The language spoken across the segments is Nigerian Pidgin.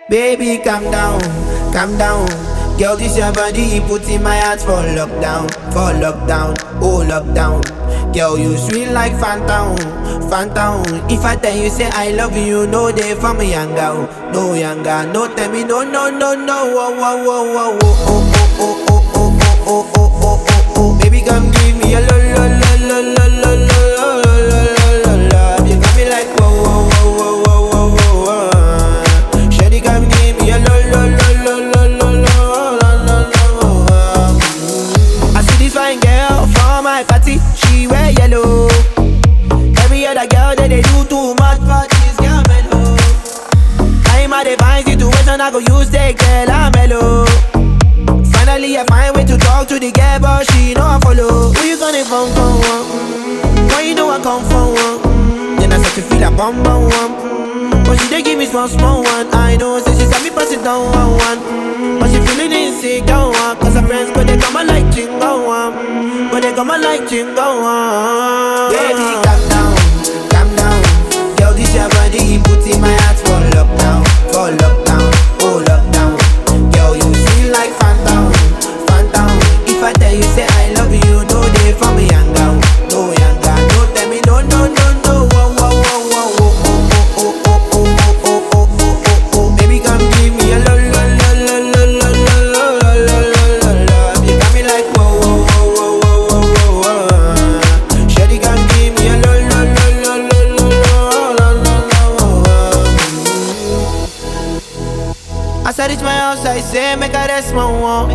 Baby, calm down, calm down. Girl, this your body, put in my heart for lockdown, for lockdown, oh lockdown. Girl, you sweet like phantom, phantom. If I tell you say I love you, no day for me younger, no younger, no tell me no, no, no, no, oh, oh, oh, oh, oh, oh, oh, oh, oh, oh, oh, oh, oh, oh, oh. Baby, come give me a lo, lo, lo, lo, lo, lo, lo, lo, lo, lo, lo, love. You got me like whoa, whoa, whoa, whoa, whoa, whoa, whoa. Shawty, come give me a lo, lo, lo, lo, lo, lo, lo, lo, lo, lo. I see this fine girl for my party, she wear yellow. Every other girl that they do too much for this girl mellow. I'm at a fine situation, I go use take girl I'm mellow. Finally, I find way to talk to the girl, but she know I follow. Who you gonna phone for? One? Mm, Why you know I come for one? Mm, Then I start to feel a bum bum one. Mm, But she dey give me small small one. I know, say she said me pass it down one one. Mm, But she feeling insecure one. Cause her friends go they come and like chingo one. Mm, But they come and like chingo one. Baby, calm down, calm down. Girl, this your body, put in my heart for lockdown, for lockdown, oh lockdown. Girl, you feel like phantom, phantom. If I tell you say I love you, no day for me younger, no younger. No tell me no, no, no, no. Whoa, whoa, whoa, whoa, whoa, oh, oh, oh, oh, oh, oh, oh, oh, oh, oh. Baby, come give me a lo, lo, lo, lo, lo, lo, lo, lo, lo, lo, lo, lo. You got me like whoa, whoa, whoa, whoa, whoa, whoa, whoa. Shawty, come give me a lo, lo, lo, lo, lo, lo, lo, lo, lo, lo. As I reach my house, I say, make I rest my one.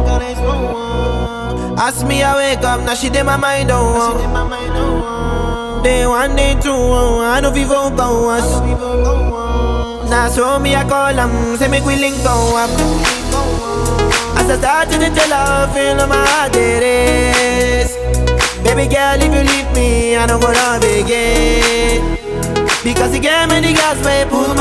Ask me, I wake up, now she did my mind on one. Day one, day two, oh, I know people go us. Now so me, I call them, say make we link go up. As I start to tell her, feel on my heart it is. Baby girl, if you leave me, I don't go love again. Because you gave me the gas, may pull my